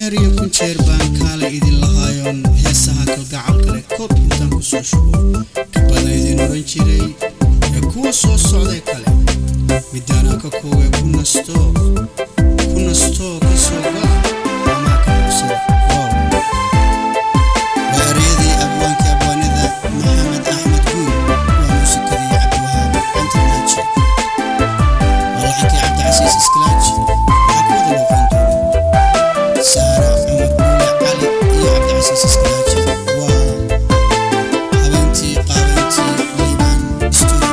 jeer iyo kun jeer baan kaala idin lahaayoon heesaha kalgacalka leh koob intaan ku soo shubo kabana idin oran jiray ee kuwa soo socday kale midaana ka koowee ku nasto ku nastoo ka soo gala amaa ka bogsada wow waa ereyadii abwaankii abwaanida maxamed axmed guur waa muusikadii cabdiwahaab antarnaaji waa laxankii cabdicasiis iskalaaji waxaa ku wada looqan doona saara cumar buule cali iyo cabdicasiis iskalaaji waa habeentii qaabeyntii liibaan studio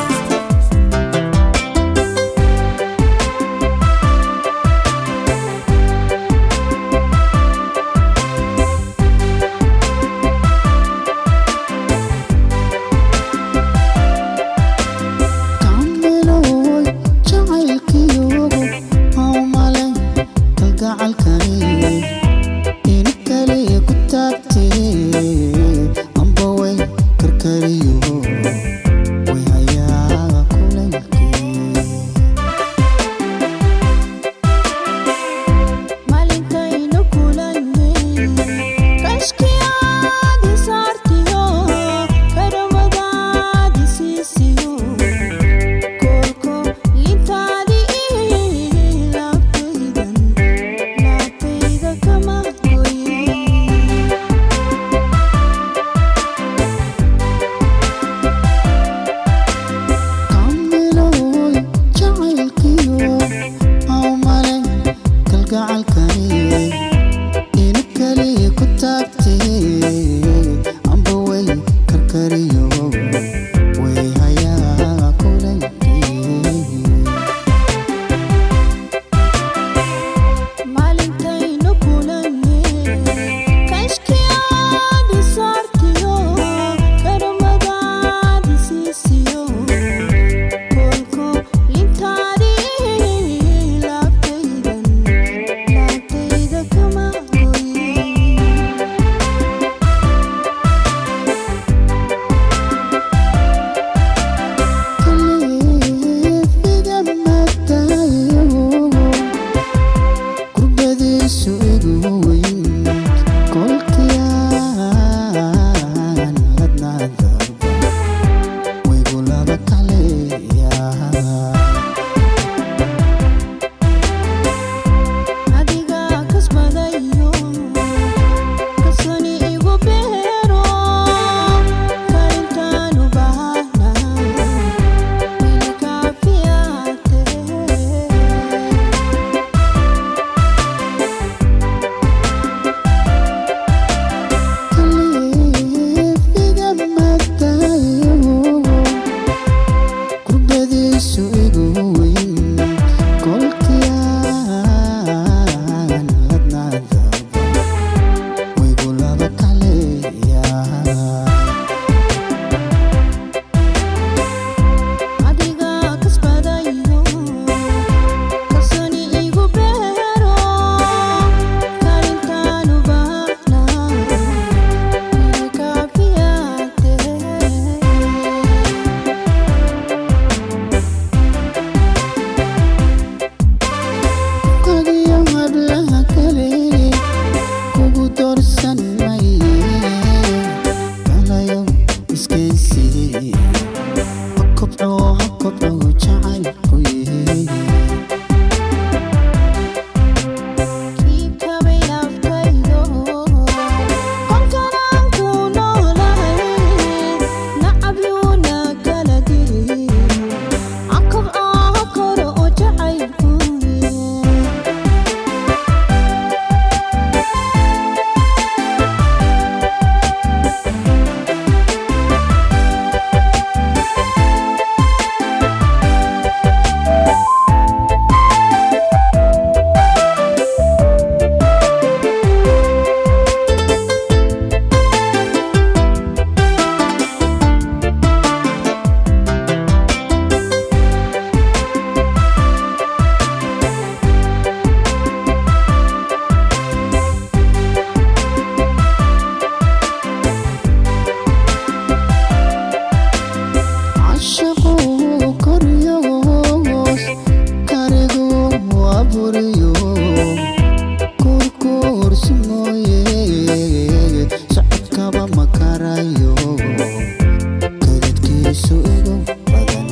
mooye socodkaba ma karayo kadadkiisu igu badan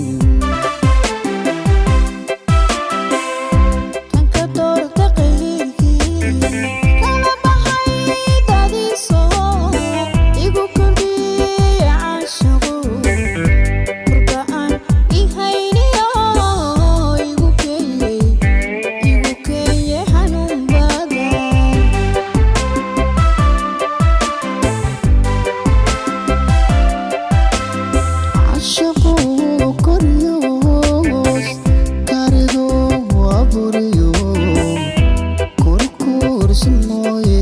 Kanka doorta qayrkii kala baxay dadiiso igu kordhiyey caashaqo kurba aan i hayniyo igu keeyey igu keeyey xanuun badan cashaqu koryoos karidu aburiyo kurkursi mooye